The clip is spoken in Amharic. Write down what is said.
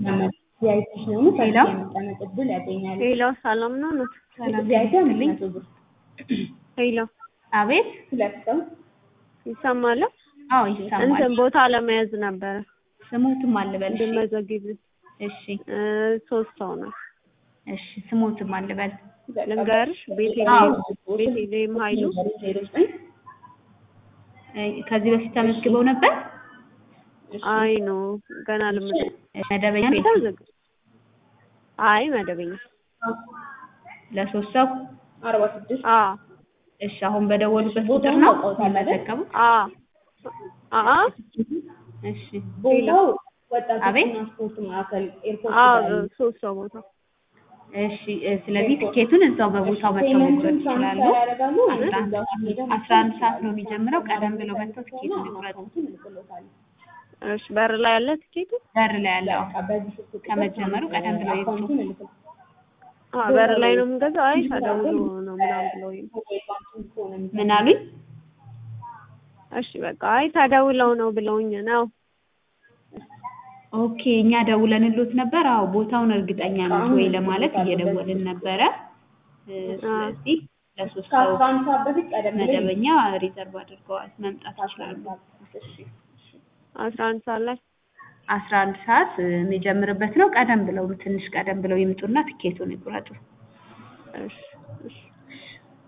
ቪአይፒ ሲሆኑ ሄሎ የመቀመጥ እድል ያገኛሉ። ሄሎ ሰላም ነው ነው ሰላም ቪአይፒ ይስጥልኝ። መቶ ብር ሄሎ አቤት ሁለት ሰው ይሰማል? አዎ ይሰማል። እንትን ቦታ ለመያዝ ነበረ ስሞትም አልበል። እሺ እንድመዘግብ እሺ ሶስት ሰው ነው እሺ ስሞትም አልበል። ልንገርሽ አዎ ቤቴሌም ቤቴሌም ኃይሉ ዜሮ ዘጠኝ እ ከዚህ በፊት ተመዝግበው ነበር። አይ ነው ገና ልምድ መደበኛ ነው ተመዘግ አይ መደበኛ ለሶስት ሰው አርባ ስድስት አ እሺ አሁን በደወሉበት ቁጥር ቦታውን ነው አውቀውታል አይደል? የሚመዘገቡት? አ አ እሺ ቦታው አቤት? ወጣቶችና ስፖርት ማዕከል ኤርፖርት አ ጋር ነው። ሶስት ሰው ቦታ እሺ እ ስለዚህ ትኬቱን እዛው በቦታው መጥተው መቁረጥ ፔመንቱን ይችላሉ። ትራንስፈር ያደርጋሉ ወይስ አስራ እዛው ሄደው አስራ አንድ ሰዓት ነው የሚጀምረው። ቀደም ብለው መጥተው ትኬቱን ይቁረጡ። አካውንቱን እንልክሎታለን። እሺ በር ላይ ያለ ትኬቱ በር ላይ ያለው በቃ በዚህ ስልክ ቁጥር ከመጀመሩ ቀደም ብለው ይግዙ። አካውንቱን እንልክሎታለን። አ በር ላይ ነው የምንገዛው አይ ተደውሎ ነው ምናምን ብለውኝ ሞባይል ባንኪንግ ከሆነ የሚሰራው ምን አሉኝ? እሺ በቃ አይ ተደውለው ነው ብለውኝ ነው ኦኬ እኛ ደውለንሎት ነበር። አዎ ቦታውን እርግጠኛ ነዎት ወይ ለማለት እየደወልን ነበረ። እ ስለዚህ ለሶስት ሰው ከአስራ አንድ ሰዓት በፊት ቀደም ብለው መደበኛ ሪዘርቭ አድርገዋል መምጣት ይችላሉ። እሺ አስራ አንድ ሰዓት ላይ አስራ አንድ ሰዓት እ የሚጀምርበት ነው። ቀደም ብለው ትንሽ ቀደም ብለው ይምጡና ትኬቱን ይቁረጡ። እሺ እሺ